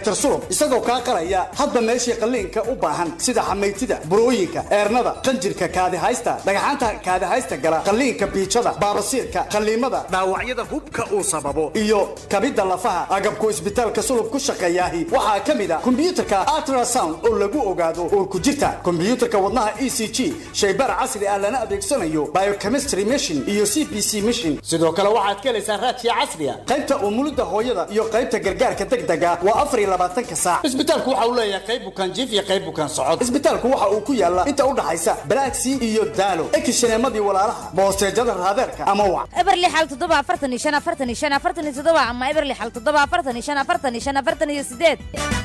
dhaktar sulub isagoo kaa qalaya hadba meeshii qalliinka u baahan sida xamaytida burooyinka eernada qanjirka kaadihaysta dhagaxaanta kaadihaysta gala qalliinka biijada baabasiirka qalliimada dhaawacyada hubka uu sababo iyo kabidda lafaha agabku isbitaalka sulub ku shaqeeyaahi waxaa ka mid a kombiyuutarka ultrasound oo lagu ogaado uurku jirta kombiyuutarka wadnaha e c g shaybaar casri ah lana adeegsanayo biochemistry machine iyo c b c machine sidoo kale waxaad ka helaysaa raadkiya casriya qaybta umulidda hooyada iyo qaybta gargaarka degdega waa afar iyo labaatanka saac isbitaalku waxa uu leeyahay qayb bukaan jiif iyo qayb bukaan socod isbitaalku waxa uu ku yaallaa inta u dhaxaysa balaagsii iyo daalo ekishaneemadii walaalaha boosteejada raadeerka ama wac eberli xal toddoba afartan iyo shan afartan iyo shan afartan iyo toddoba ama eberli xal toddoba afartan iyo shan afartan iyo shan afartan iyo sideed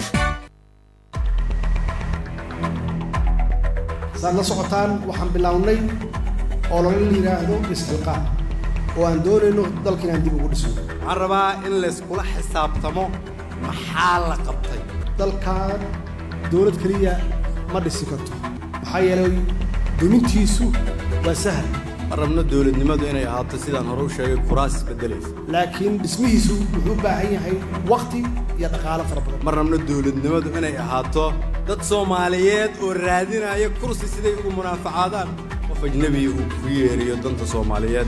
saad la socotaan waxaan bilownay olole la yidhaahdo isxilqaan oo aan doonayno dalka inaan dib ugu dhisno waxaan rabaa in layskula xisaabtamo maxaa la qabtay dalkan dowlad keliya ma dhisi karto maxaa yeelay dumintiisu waa sahal ma rabno dowladnimadu inay ahaato sidaan hore u sheegay kuraas isbedelaysa laakiin dhismihiisu wuxuu u baahan yahay wakhti iyo dhaqaalo fara badan ma rabno dowladnimadu inay ahaato dad soomaaliyeed oo raadinaya kursi siday ugu munaafacaadaan qof ajnebiya uu ku yeeriyo danta soomaaliyeed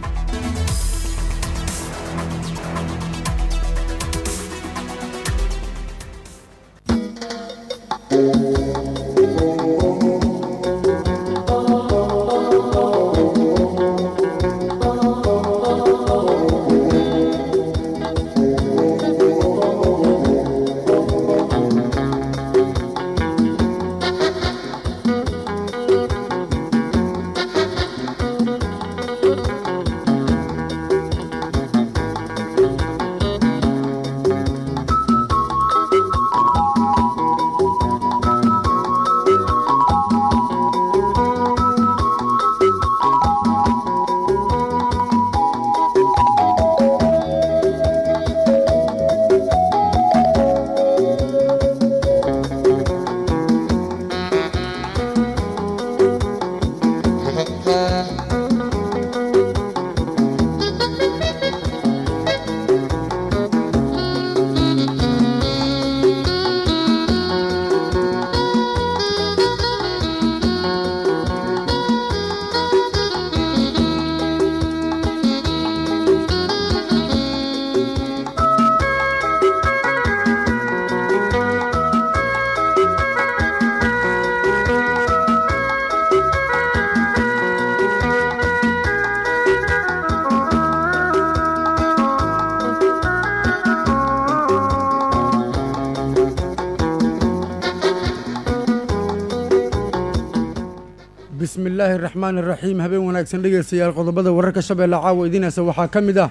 bismi illaahi araxmaan iraxiim habeen wanaagsan dhegaystayaal qodobada wararka shabeelle caawa idiinaysa waxaa ka mid ah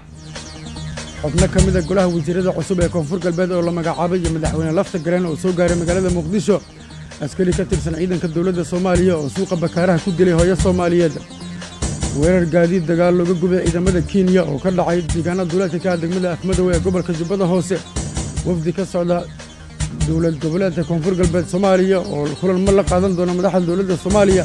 xubno ka mid a golaha wasiirada cusub ee koonfur galbeed oo la magacaabay iyo madaxweyne lafta gareen oo soo gaaray magaalada muqdisho askari ka tirsan ciidanka dowladda soomaaliya oo suuqa bakaaraha ku dilay hooyo soomaaliyeed weerar gaadiid dagaal looga gubay ciidamada kenya oo ka dhacay deegaana duuleedka ka ah degmada afmadow ee gobolka jubbada hoose wafdi ka socda dowlad goboleedka koonfur galbeed soomaaliya oo kulanmo la qaadan doona madaxda dowladda soomaaliya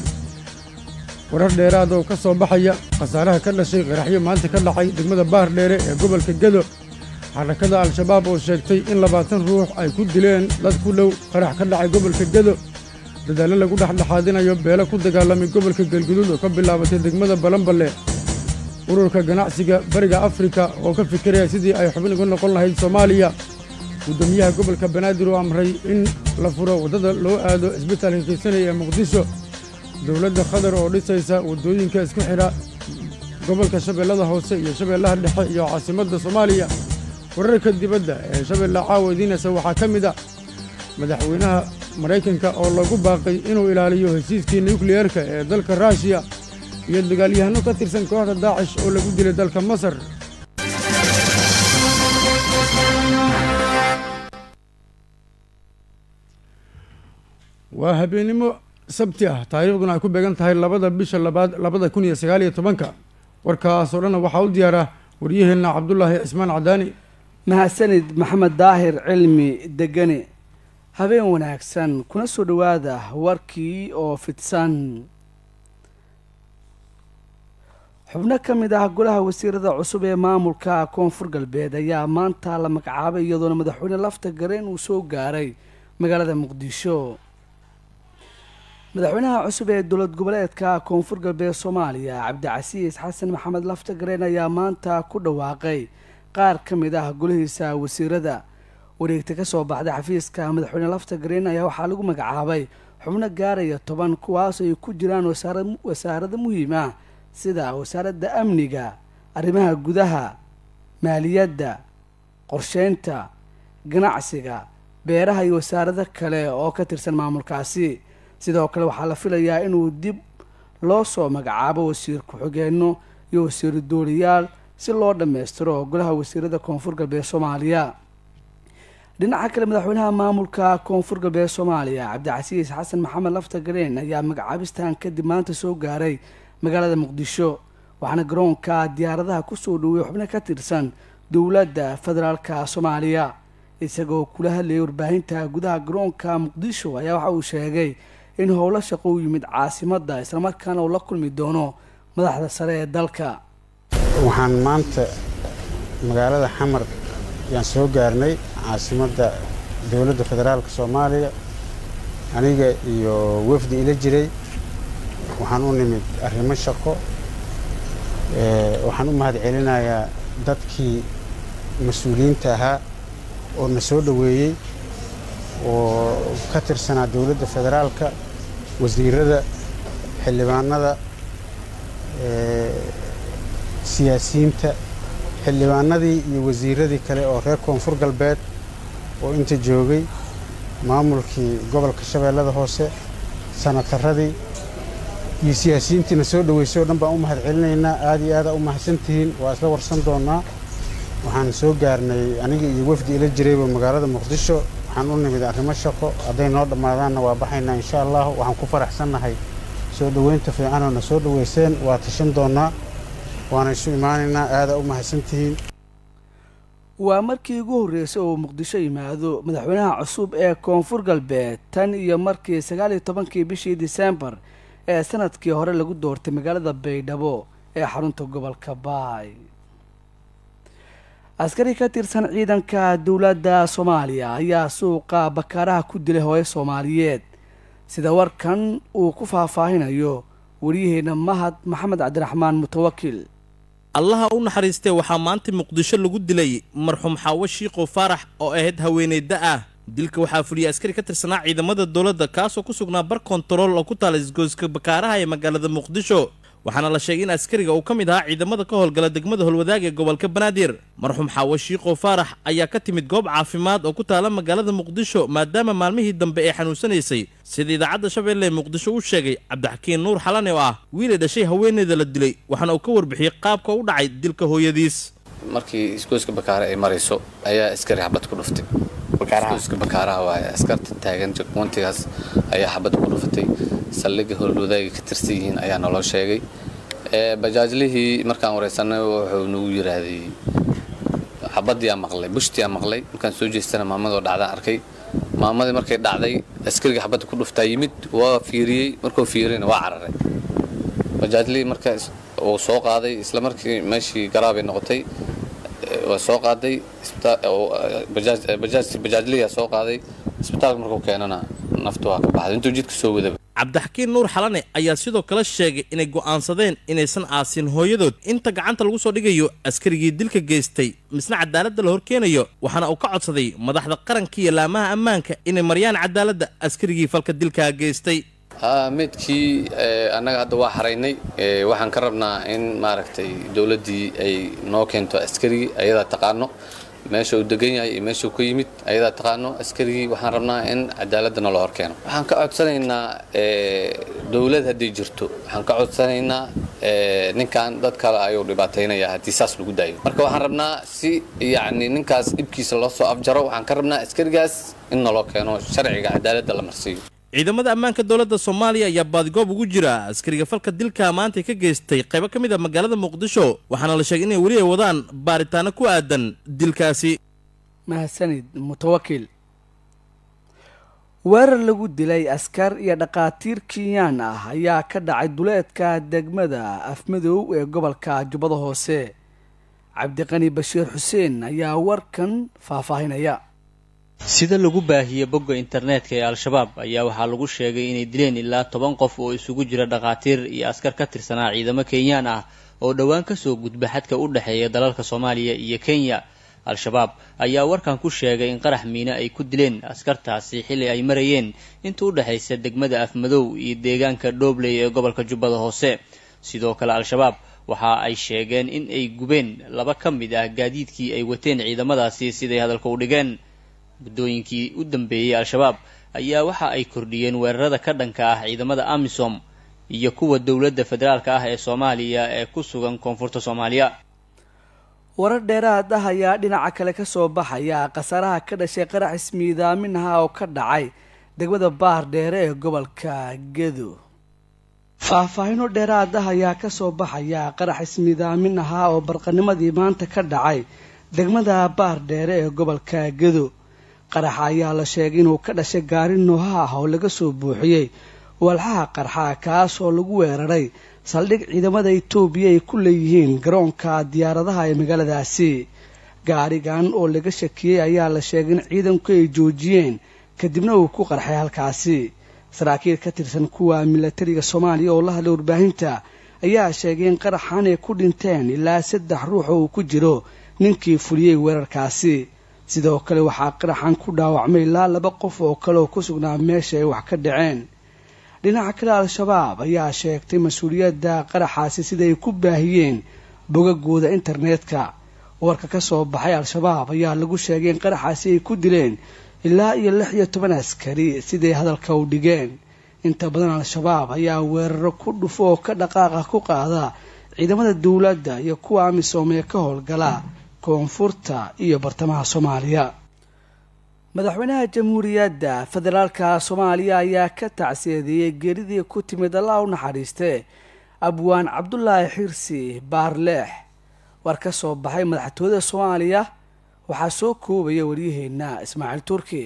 warar dheeraada oo ka soo baxaya khasaaraha ka dhashay qaraxyo maanta ka dhacay degmada baar dheere ee gobolka gedo xarakada al-shabaab oo sheegtay in labaatan ruux ay ku dileen dad ku dhow qarax ka dhacay gobolka gedo dadaallo lagu dhexdhexaadinayo beelo ku dagaalamay gobolka galguduud oo ka bilaabatay degmada balanballe ururka ganacsiga bariga afrika oo ka fikiraya sidii ay xubin uga noqon lahayd soomaaliya guddoomiyaha gobolka banaadir oo amray in la furo waddada loo aado isbitaalka kiisanaya ee muqdisho dowladda qatar oo dhisaysa waddooyinka isku xidha gobolka shabeellada hoose iyo shabeellaha dhexe iyo caasimadda soomaaliya wararka dibadda ee shabeelle caawa idiinaysa waxaa ka mid ah madaxweynaha maraykanka oo lagu baaqay inuu ilaaliyo heshiiskii nukliyeerka ee dalka ruushiya iyo dagaalyahanno ka tirsan kooxda daacish oo lagu dilay dalka masar waa habeennimo sabti ah taariikhduna ay ku beegan tahay labada bisha labaad labada kun iyo sagaal iyo tobanka warkaasoo dhanna waxaa u diyaara waryaheenna cabdulaahi cismaan cadaani mahadsanid maxamed daahir cilmi degane habeen wanaagsan kuna soo dhowaada warkii oo fidsan xubno ka mid ah golaha wasiirada cusub ee maamulka koonfur galbeed ayaa maanta la magacaabay iyadoona madaxweyne lafta gareen uu soo gaaray magaalada muqdisho madaxweynaha cusub ee dowlad goboleedka koonfur galbeed soomaaliya cabdicasiis xasan maxamed lafta gareen ayaa maanta ku dhawaaqay qaar ka mid ah golihiisa wasiirada wareegta ka soo baxday xafiiska madaxweyne lafta gareen ayaa waxaa lagu magacaabay xubno gaaraya toban kuwaas ay ku jiraan wasaarado muhiim ah sida wasaaradda amniga arrimaha gudaha maaliyadda qorsheynta ganacsiga beeraha iyo wasaarado kale oo ka tirsan maamulkaasi sidoo kale waxaa la filayaa inuu dib loo soo magacaabo wasiir ku-xigeenno iyo wasiiru dooliyaal si loo dhammaystiro golaha wasiirada koonfur galbeed soomaaliya dhinaca kale madaxweynaha maamulka koonfur galbeed soomaaliya cabdicasiis xasan maxamed lafta gareen ayaa magacaabistan kadib maanta soo gaaray magaalada muqdisho waxaana garoonka diyaaradaha kusoo dhowey xubno ka tirsan dowladda federaalka soomaaliya isagoo kula hadlayay warbaahinta gudaha garoonka muqdisho ayaa waxa uu sheegay in howlo shaqo u yimid caasimadda islamarkaana uu la kulmi doono madaxda sare ee dalka waxaan maanta magaalada xamar yaan soo gaarnay caasimadda dowladda federaalka soomaaliya aniga iyo wafdi ila jiray waxaan u nimid arrimo shaqo waxaan u mahad celinayaa dadkii mas-uuliyiinta ahaa oo na soo dhoweeyey oo ka tirsanaa dowladda federaalka wasiirada xildhibaanada siyaasiyiinta xildhibaanadii iyo wasiiradii kale oo reer koonfur galbeed oo inta joogay maamulkii gobolka shabeellada hoose sanataradii iyo siyaasiyiintiina soo dhoweysay oo dhan baan u mahad celinaynaa aada iyo aada u mahadsantihiin waa isla warsan doonnaa waxaan soo gaarnay aniga iyo wafdi ila jirayba magaalada muqdisho waxaan u nimid arrimo shaqo hadday noo dhammaadaanna waa baxaynaa insha allah waxaan ku faraxsannahay soo dhoweynta fiicanoo na soo dhoweyseen waa tashan doonnaa waana isu imaanaynaa aada u mahadsantihiin waa markii ugu horreysay oo muqdisho yimaado madaxweynaha cusub ee koonfur galbeed tan iyo markii sagaal iyo tobankii bishii disembar ee sanadkii hore lagu doortay magaalada baydhabo ee xarunta gobolka baay askari ka tirsan ciidanka dowladda soomaaliya ayaa suuqa bakaaraha ku dilay hooyo soomaaliyeed sida warkan uu ku faahfaahinayo waryaheena mahad maxamed cabdiraxmaan mutawakil allaha u naxariistee waxaa maanta muqdisho lagu dilay marxuum xaawo shiiqow faarax oo ahayd haweeneyda ah dilka waxaa fuliyay askari ka tirsanaa ciidamada dowladda kaasoo ku sugnaa bar kontarool oo ku taala isgoyska bakaaraha ee magaalada muqdisho waxaana la sheegay in askariga uu ka mid ahaa ciidamada ka howlgala degmada holwadaag ee gobolka banaadir marxuum xaawo shiiqow faarax ayaa ka timid goob caafimaad oo ku taala magaalada muqdisho maadaama maalmihii dambe ee xanuunsanaysay sida idaacadda shabeelle ee muqdisho u sheegay cabdixakiin nuur xalane oo ah wiilay dhashay haweeneyda la dilay waxaana uu ka warbixiyey qaabka u dhacay dilka hooyadiis markii isgoyska bakaare ay marayso ayaa askari xabad ku dhuftay isgoyska bakaaraha waaye askarta taagan jagmoontigaas ayaa xabad ku dhufatay saldhigga howlwadaaga ka tirsan yihiin ayaa naloo sheegay bajaajlihii markaan wareysanay wuxuu nagu yiraahday xabadiyaa maqlay bushtiyaa maqlay markaan soo jeestana maamadoo dhacdaan arkay maamadii markay dhacday askariga xabadda ku dhuftaa yimid waa fiiriyey markuu fiiriyna waa cararay bajaajlihii marka uu soo qaaday isla markii meeshii garaabay noqotay waa soo qaaday bajaajliyaa soo qaaday isbitaalka markuu keenana naftu waa ka baxday intuu jidka soo wadaba cabdixakiin nuur xalane ayaa sidoo kale sheegay inay go'aansadeen inaysan aasin hooyadood inta gacanta lagu soo dhigayo askarigii dilka geystay misna cadaaladda la horkeenayo waxaana uu ka codsaday madaxda qaranka iyo laamaha ammaanka inay maryaan cadaaladda askarigii falka dilkaa geystay meydkii annaga hadda waa xaraynay waxaan ka rabnaa in maaragtay dowladdii ay noo keento askarigii ayadaa taqaano meesha uu degan yahay iyo meeshuu ka yimid ayadaa taqaano askarigii waxaan rabnaa in cadaaladda nala hor keeno waxaan ka codsanaynaa dowlad hadday jirto waxaan ka codsanaynaa ninkan dad kale ayuu dhibaataynaya haddii saas lagu daayo marka waxaan rabnaa si yacni ninkaas dhibkiisa loo soo afjaro waxaan ka rabnaa askarigaas in naloo keeno sharciga cadaaladda la marsiiyo ciidamada ammaanka dowladda soomaaliya ayaa baadigoob ugu jira askariga falka dilka maanta ka geystay qaybo ka mid a magaalada muqdisho waxaana la sheegay inay weli ay wadaan baaritaano ku aadan dilkaasi mahadsanid mutawakil weerar lagu dilay askar iyo dhaqaatiir kinyaan ah ayaa ka dhacay duleedka degmada afmadow ee gobolka jubbada hoose cabdiqani bashiir xuseen ayaa warkan faahfaahinaya sida lagu baahiyey bogga internetka ee al-shabaab ayaa waxaa lagu sheegay inay dileen ilaa toban qof oo isugu jira dhakhaatiir iyo askar ka tirsanaa ciidamo kenyaan ah oo dhowaan kasoo gudba xadka u dhexeeya dalalka soomaaliya iyo kenya al-shabaab ayaa warkan ku sheegay in qarax miine ay ku dileen askartaasi xilli ay marayeen inta u dhexaysa degmada afmadow iyo deegaanka dhoobley ee gobolka jubbada hoose sidoo kale al-shabaab waxa ay sheegeen in ay gubeen laba ka mid ah gaadiidkii ay wateen ciidamadaasi siday hadalka u dhigeen muddooyinkii u dambeeyey al-shabaab ayaa waxa ay kordhiyeen weerarada ka dhanka ah ciidamada amisom iyo kuwa dowladda federaalka ah ee soomaaliya ee ku sugan koonfurta soomaaliya warar dheeraad ah ayaa dhinaca kale ka soo baxaya khasaaraha ka dhashay qarax ismiidaaminaha oo ka dhacay degmada baar dheere ee gobolka gedo faahfaahino dheeraad ah ayaa ka soo baxaya qarax ismiidaamin ahaa oo barqanimadii maanta ka dhacay degmada baar dheere ee gobolka gedo qaraxa ayaa la sheegay inuu ka dhashay gaari nooha ah oo laga soo buuxiyey walxaha qarxa kaas oo lagu weeraray saldhig ciidamada itoobiya ay ku leeyihiin garoonka diyaaradaha ee magaaladaasi gaarigan oo laga shakiyey ayaa la sheegay in ciidanku ay joojiyeen kadibna uu ku qarxay halkaasi saraakiil ka tirsan kuwa milatariga soomaaliya oo la hadlay warbaahinta ayaa sheegay in qaraxan ay ku dhinteen ilaa saddex ruux oo uu ku jiro ninkii fuliyey weerarkaasi sidoo kale waxaa qaraxan ku dhaawacmay ilaa laba qof oo kale oo ku sugnaa meesha ay wax ka dhaceen dhinaca kale al-shabaab ayaa sheegtay mas-uuliyadda qaraxaasi siday ku baahiyeen bogagooda internetka warka ka soo baxay al-shabaab ayaa lagu sheegay in qaraxaasi ay ku dileen ilaa iyo lix iyo toban askari siday hadalka u dhigeen inta badan al-shabaab ayaa weeraro ku dhufo oo ka dhaqaaqa ku qaada ciidamada dowladda iyo kuwa amisom ee ka howlgala koonfurta iyo bartamaha soomaaliya madaxweynaha jamhuuriyadda federaalka soomaaliya ayaa ka tacsiyadeeyey geeridii ku timid allah u naxariiste abwaan cabdulaahi xirsi baarleex war ka soo baxay madaxtooyada soomaaliya waxaa soo koobaya waryaheena ismaaciil turki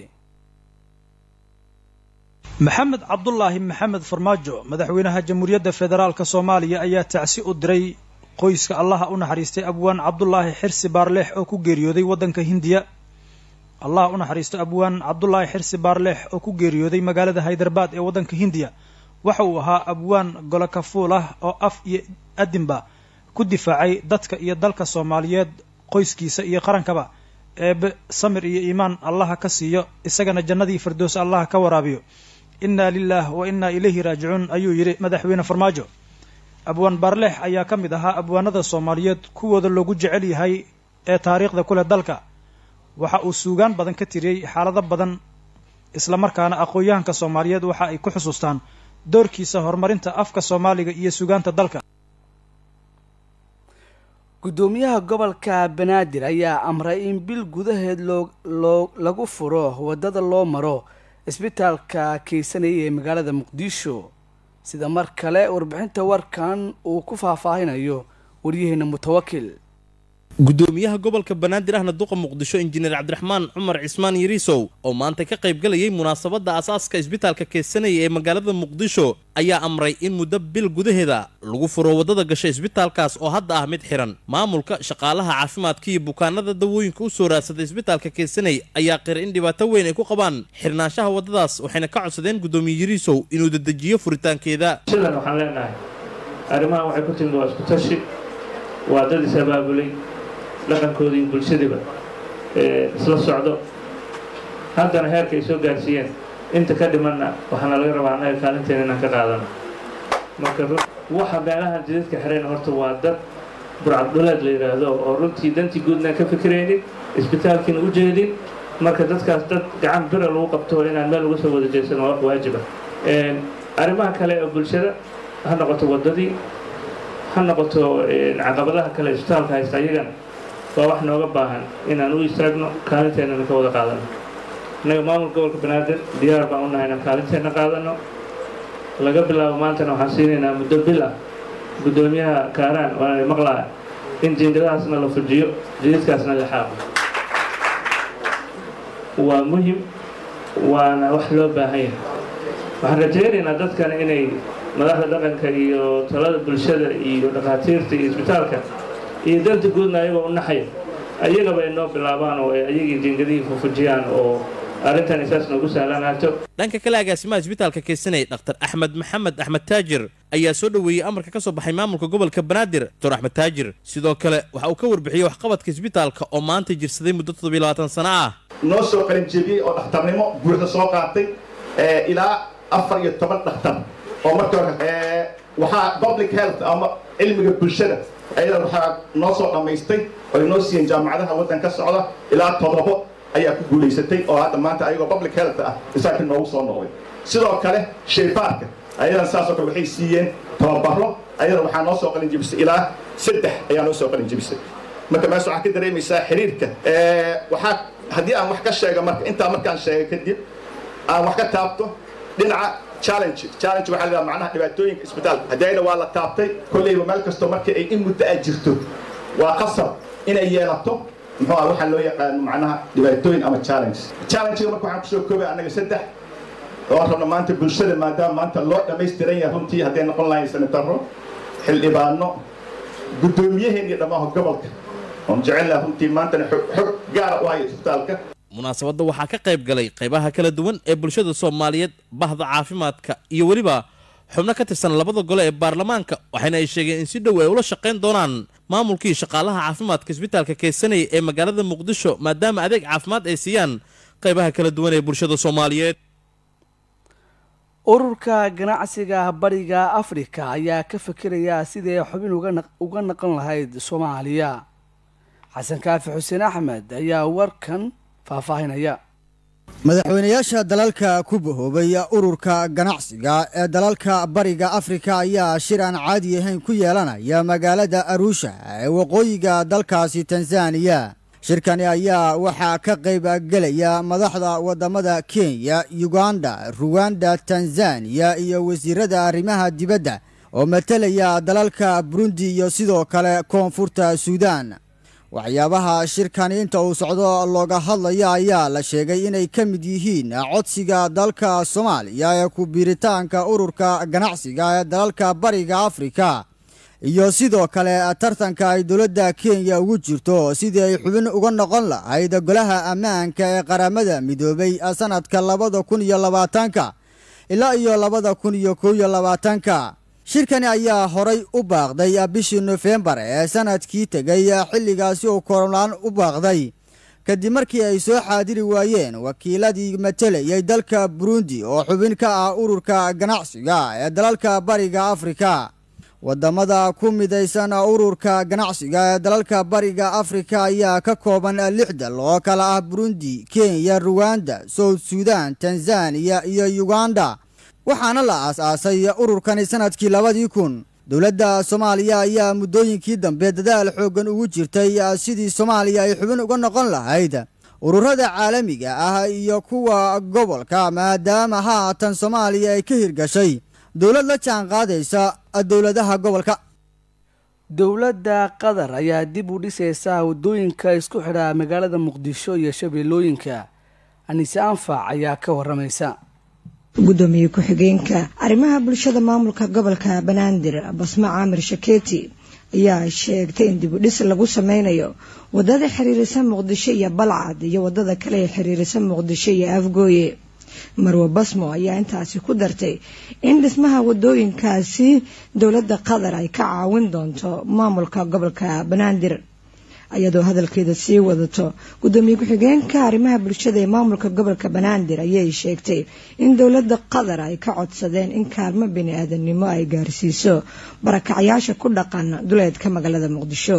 maxamed cabdulaahi maxamed farmaajo madaxweynaha jamhuuriyadda federaalka soomaaliya ayaa tacsi u diray qoyska allaha u naxariistay abwaan cabdulaahi xirsi baarleex oo ku geeriyooday waddanka hindiya allah u naxariisto abwaan cabdulaahi xirsi baarleex oo ku geeriyooday magaalada haydarbaad ee waddanka hindiya waxa uu ahaa abwaan golo kafuul ah oo af iyo adinba ku difaacay dadka iyo dalka soomaaliyeed qoyskiisa iyo qarankaba eebe samir iyo iimaan allaha ka siiyo isagana jannadii firdows allaha ka waraabiyo innaa lilaah wa innaa ilayhi raajicuun ayuu yidhi madaxweyne farmaajo abwaan baarleex ayaa ka mid ahaa abwaanada soomaaliyeed kuwooda loogu jecel yahay ee taariikhda ku leh dalka waxa uu suugaan badan ka tiriyey xaalado badan islamarkaana aqoon-yahanka soomaaliyeed waxa ay ku xusuustaan doorkiisa horumarinta afka soomaaliga iyo suugaanta dalka guddoomiyaha gobolka banaadir ayaa amray in bil gudaheed loo loo lagu furo waddada loo maro isbitaalka keysanaya ee magaalada muqdisho sida mar kale warbixinta warkan uu ku faahfaahinayo waryaheena mutawakil gudoomiyaha gobolka banaadir ahna duqa muqdisho injineer cabdiraxmaan cumar cismaan yariisow oo maanta ka qaybgalayay munaasabadda asaaska isbitaalka keedsanaya ee magaalada muqdisho ayaa amray in muddo bil gudaheeda lagu furo waddada gasha isbitaalkaas oo hadda ah mid xiran maamulka shaqaalaha caafimaadka iyo bukaanada dawooyinka u soo raadsaday isbitaalka keedsanay ayaa qira in dhibaato weyn ay ku qabaan xirnaanshaha waddadaas waxayna ka codsadeen gudoomiye yariisow inuu dedejiyo furitaankeeda sidan waxaan leenahay arrimahan waxay ku timid waa isku tashi waa dad is abaabulay dhaqankooda iyo bulshadiiba isla socdo haddana heerka ay soo gaarsiiyeen inta ka dhimanna waxaana laga rabaa annaga kaalinteena inaan ka qaadano marka waxa meelahan jidadka xirayna horta waa dad burcadduleed la yidhaahdo oo runtii dantii guudnaan ka fikiraynin isbitaalkiina u jeedin marka dadkaas dad gacan bira lagu qabto inaan meel uga soo wada jeesano waa wax waajiba arrimaha kale ee bulshada ha noqoto waddadii ha noqoto caqabadaha kale isbitaalka haysta ayagana waa wax nooga baahan inaan u istaagno kaalinteenana ka wada qaadano innaga maamulka gobolka banaadir diyaar baan u nahay inaan kaalinteenna qaadano laga bilaabo maantana waxaan siinaynaa muddo bil ah guddoomiyaha kaaraan waana maqlaa in jiingadahaasna la fujiyo jidadkaasna la xaaqo waa muhim waana wax loo baahan yahay waxaan rajaynaynaa dadkan inay madaxda dhaqanka iyo talada bulshada iyo dhakhaatiirta iyo isbitaalka iyo danta guudna ayagoo u naxaya ayagaba ay noo bilaabaan oo ay ayagii jingadihii fufujiyaan oo arrintan isaas noogu sahlanaato dhanka kale agaasimaha isbitaalka keysanay dhaktar axmed maxamed axmed taajir ayaa soo dhoweeyey amarka ka soo baxay maamulka gobolka banaadir doctor axmed taajir sidoo kale waxa uu ka warbixiyey waxqabadka isbitaalka oo maanta jirsaday muddo toddobiyo labaatan sano ah noo soo qalinjebiyey oo dhakhtarnimo buuxda soo qaatay ilaa afar iyo toban dhakhtar oo marka hore waxaa public health ama cilmiga bulshada ayada waxaa noo soo dhammaystay oo noo siiyeen jaamacadaha waddan ka socda ilaa todobo ayaa ku guulaysatay oo hadda maanta ayagoo public health ah isaakii noogu soo noqday sidoo kale shaybaarka ayadan saasoo kale waxay siiyeen tababaro ayada waxaa noo soo qalin jebisay ilaa saddex ayaa noo soo qalin jebisay marka mees waxaa ka dareemaysaa xiriirka waxaa haddii aan wax ka sheega marka intaa markaan sheega kadib aan wax ka taabto dhinaca challenge challenge waxaa la yidhaha macnaha dhibaatooyinka isbitaalka haddayna waa la taabtay kolleyba meel kastoo markii ay in muddo ah jirto waa qasab inay yeelato muxuu ah waxaa loo yaqaano macnaha dhibaatooyin ama challenges challenge-ga marka waxaan kusoo koobay annaga saddex oo rabna maanta bulshada maadaama maanta loo dhammaystiran yahay runtii hadday noqon lahayn senataro xildhibaano guddoomiyaheen iyo dhammaan gobolka oon jecel laha runtii maantana xog gaara u haya isbitaalka munaasabadda waxaa ka qayb galay qaybaha kala duwan ee bulshada soomaaliyeed bahda caafimaadka iyo weliba xubno ka tirsan labada gole ee baarlamaanka waxayna ay sheegeen in si dhow ay ula shaqayn doonaan maamulkii shaqaalaha caafimaadka isbitaalka keysanaya ee magaalada muqdisho maadaama adeeg caafimaad ay siiyaan qaybaha kala duwan ee bulshada soomaaliyeed ururka ganacsiga bariga afrika ayaa ka fikiraya sidii ay xubin uga naqon lahayd soomaaliya xasan kaafi xuseen axmed ayaa warkan faahfaahinaya madaxweynayaasha dalalka ku bahoobay ururka ganacsiga ee dalalka bariga afrika ayaa shir aan caadi ahayn ku yeelanaya magaalada arusha ee waqooyiga dalkaasi tanzaniya shirkani ayaa waxaa ka qayb gelaya madaxda wadamada kenya uganda ruwanda tanzaniya iyo wasiirada arrimaha dibadda oo matalaya dalalka burundi iyo sidoo kale koonfurta suudan waxyaabaha shirkani inta uu socdo looga hadlaya ayaa la sheegay inay ka mid yihiin codsiga dalka soomaaliya ee ku biiritaanka ururka ganacsiga ee dalalka bariga afrika iyo sidoo kale tartanka ay dowladda kenya ugu jirto sidii ay xubin uga noqon lahayd golaha ammaanka ee qaramada midoobay sanadka labada kun iyo labaatanka ilaa iyo labada kun iyo kow iyo labaatanka shirkani ayaa horay u baaqday bishii nofembar ee sanadkii tegay xilligaasi uu korolaan u baaqday kadib markii ay soo xaadiri waayeen wakiiladii matelayay dalka burundi oo xubin ka ah ururka ganacsiga ee dalalka bariga afrika wadamada ku midaysan ururka ganacsiga ee dalalka bariga afrika ayaa ka kooban lix dal oo kala ah burundi kenya ruwanda south sudan tanzaniya iyo uganda waxaana la aas-aasay ururkani sanadkii labadii kun dowladda soomaaliya ayaa muddooyinkii dambe dadaal xooggan ugu jirtay sidii soomaaliya ay xubin uga noqon lahayd ururada caalamiga ah iyo kuwa gobolka maadaama haatan soomaaliya ay ka hirgashay dowlad la jaan qaadaysa dowladaha gobolka dowladda qatar ayaa dib u dhisaysa waddooyinka isku xidha magaalada muqdisho iyo shabeellooyinka anise anfac ayaa ka waramaysa gudoomiye ku-xigeenka arrimaha bulshada maamulka gobolka banaadir basma caamir shakeeti ayaa sheegtay in dib u dhis lagu sameynayo wadada xiriirisa muqdisho iyo balcad iyo wadada kale ee xiriirisa muqdisho iyo afgooye marwe basmo ayaa intaasi ku dartay in dhismaha wadooyinkaasi dowladda qatar ay ka caawin doonto maamulka gobolka banaadir iyadoo hadalkeeda sii wadato gudoomiye ku-xigeenka arrimaha bulshada ee maamulka gobolka banaadir ayay sheegtay in dowladda qatar ay ka codsadeen in kaalmo bini-aadanimo ay gaarsiiso barakacyaasha ku dhaqan duleedka magaalada muqdisho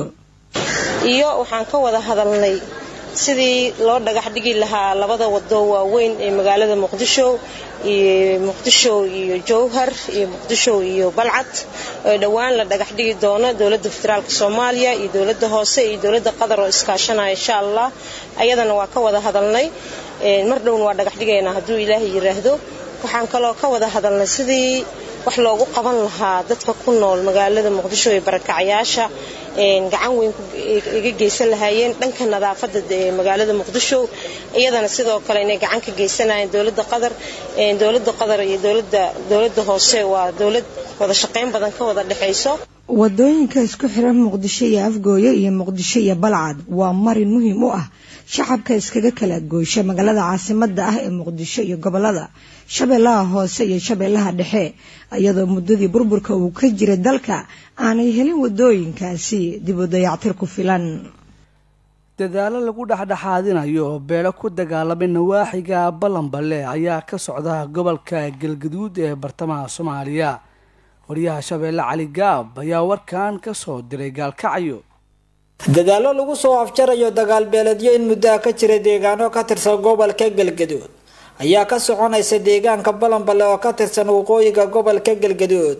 iyo waxaan ka wada hadalnay sidii loo dhagax dhigi lahaa labada wado waaweyn ee magaalada muqdisho iyo muqdisho iyo jowhar iyo muqdisho iyo balcad oo dhowaan la dhagax dhigi doono dowladda federaalka soomaaliya iyo dowladda hoose iyo dowladda qatar oo iskaashanaya insha allah ayadana waa ka wada hadalnay mar dhowna waa dhagax dhigaynaa hadduu ilaahay yiraahdo waxaan kaloo ka wada hadalnay sidii wax loogu qaban lahaa dadka ku nool magaalada muqdisho ee barakacyaasha gacan weyn iga geysan lahaayeen dhanka nadaafada magaalada muqdisho iyadana sidoo kale inay gacan ka geysanayeen dowlada qatar dowlada qatar iyo dowlada hoose waa dowlad wada shaqayn badan ka wada dhexayso wadooyinka isku xiran muqdisho iyo afgooye iyo muqdisho iyo balcad waa marin muhiim u ah shacabka iskaga kala goysha magaalada caasimada ah ee muqdisho iyo gobolada shabeellaha hoose iyo shabeellaha dhexe iyadoo muddadii burburka uu ka jiray dalka aanay helin wadooyinkaasi dib u dayactir ku filan dadaalo lagu dhexdhexaadinayo oo beelo ku dagaalamay nawaaxiga ballanballe ayaa ka socda gobolka galgaduud ee bartamaha soomaaliya wariyaha shabeelle cali gaab ayaa warkan ka soo diray gaalkacyo dadaallo lagu soo afjarayo dagaalbeeledyo in muddaha ka jira deegaano ka tirsan gobolka galgaduud ayaa ka soconaysa deegaanka balanballe oo ka tirsan waqooyiga gobolka galgaduud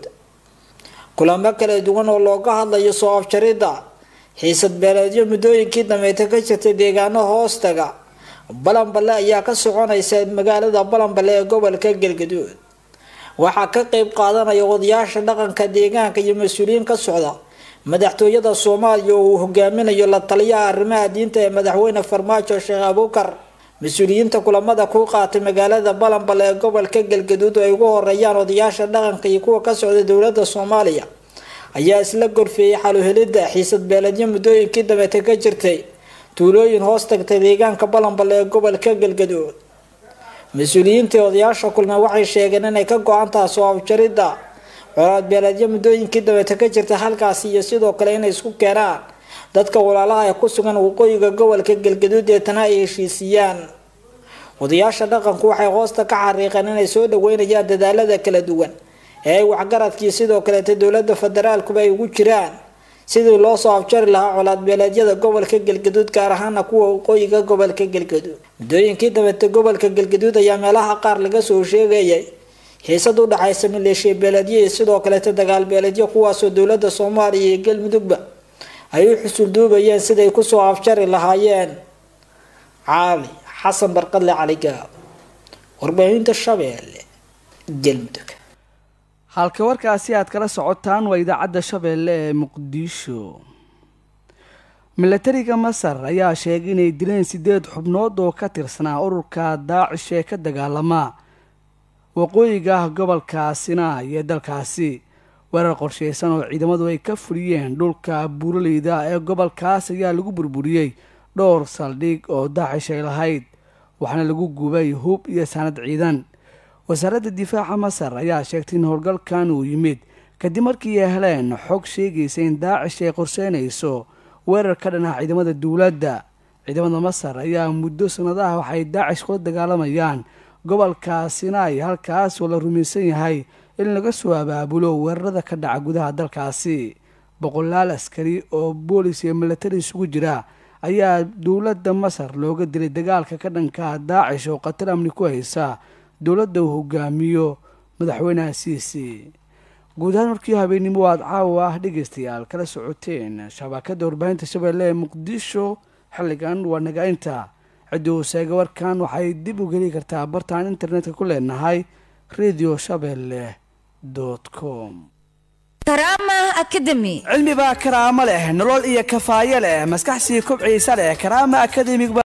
kulamo kala duwan oo looga hadlayo soo afjaridda xiisad beeleedyo muddooyinkii dambeeta ka jirtay deegaano hoostaga balanballe ayaa ka soconaysa magaalada balanballe ee gobolka galgaduud waxaa ka qeyb qaadanaya odayaasha dhaqanka deegaanka iyo mas-uuliyiin ka socda madaxtooyada soomaaliya oo uu hogaaminayo la taliyaha arrimaha diinta ee madaxweyne farmaajo sheekh abuukar mas-uuliyiinta kulamada ku qaatay magaalada balanballe ee gobolka galgaduud oo ay ugu horeeyaan odayaasha dhaqanka iyo kuwa ka socda dowlada soomaaliya ayaa isla gorfeeyey xaluhelidda xiisad beeledyo muddooyinkii dambeeta ka jirtay tuulooyin hoos tagtay deegaanka balanballe ee gobolka galgaduud mas-uuliyiintii odayaasha kulme waxay sheegeen inay ka go-an taha soo afjaridda colaad beeleedyo muddooyinkii dabeeta ka jirta halkaasi iyo sidoo kale inay isku keenaan dadka walaalaha ee ku sugan waqooyiga gobolka galgaduud deetana ay heshiisiiyaan odayaasha dhaqanku waxay hoosta ka xariiqeen inay soo dhaweynayaan dadaalada kala duwan ee ay waxgaradkii sidoo kaleeta dowlada federaalkuba ay ugu jiraan sidii loo soo afjari lahaa colaad beeleedyada gobolka galgaduud gaar ahaana kuwa waqooyiga gobolka galgaduud muddooyinkii dabeeta gobolka galgaduud ayaa meelaha qaar laga soo sheegayay xiisad u dhaxaysa maleeshiya beeleedyo iyo sidoo kaleeta dagaal beeleedyo kuwaasoo dowlada soomaaliya iyo galmudugba ay u xusul duubayeen siday kusoo afjari lahaayeen caali xasan barqadle caligaab warbaahinta shabeelle galmudug halka warkaasi aad kala socotaan waa idaacadda shabeelle ee muqdisho milatariga masar ayaa sheegay inay dileen sideed xubnood oo ka tirsanaa ururka daacish ee ka dagaalama waqooyiga gobolka sinai ee dalkaasi weerar qorsheysan oo ciidamadu ay ka fuliyeen dhulka buuraleyda ee gobolkaas ayaa lagu burburiyey dhowr saldhig oo daacish ay lahayd waxaana lagu gubay hub iyo sanad ciidan wasaaradda difaaca masar ayaa sheegtay in howlgalkan uu yimid kadib markii ay heleen xog sheegaysa in daacish ay qorseynayso weerar ka dhan ah ciidamada dowladda ciidamada masar ayaa muddo sanadaha waxay daacish kula dagaalamayaan gobolka sinai halkaas oo la rumaysan yahay in laga soo abaabulo weerarada ka dhaca gudaha dalkaasi boqolaal askari oo boolis iyo milatari isugu jira ayaa dowladda masar looga dilay dagaalka ka dhanka daacish oo khatar amni ku haysa dowladda uu hogaamiyo madaxweynaha siisi guud ahaan warkii habeennimo aad caawa ah dhegaystayaal kala socoteen shabakadda warbaahinta shabeelle ee muqdisho xilligan waa naga-inta ciddii uu sheega warkan waxay dib u geli kartaa bartaan internetka ku leenahay radio shabeelle com karaama academy cilmi baa karaamo leh nolol iyo kafaayo leh maskax sii kobciisa leh karaama academig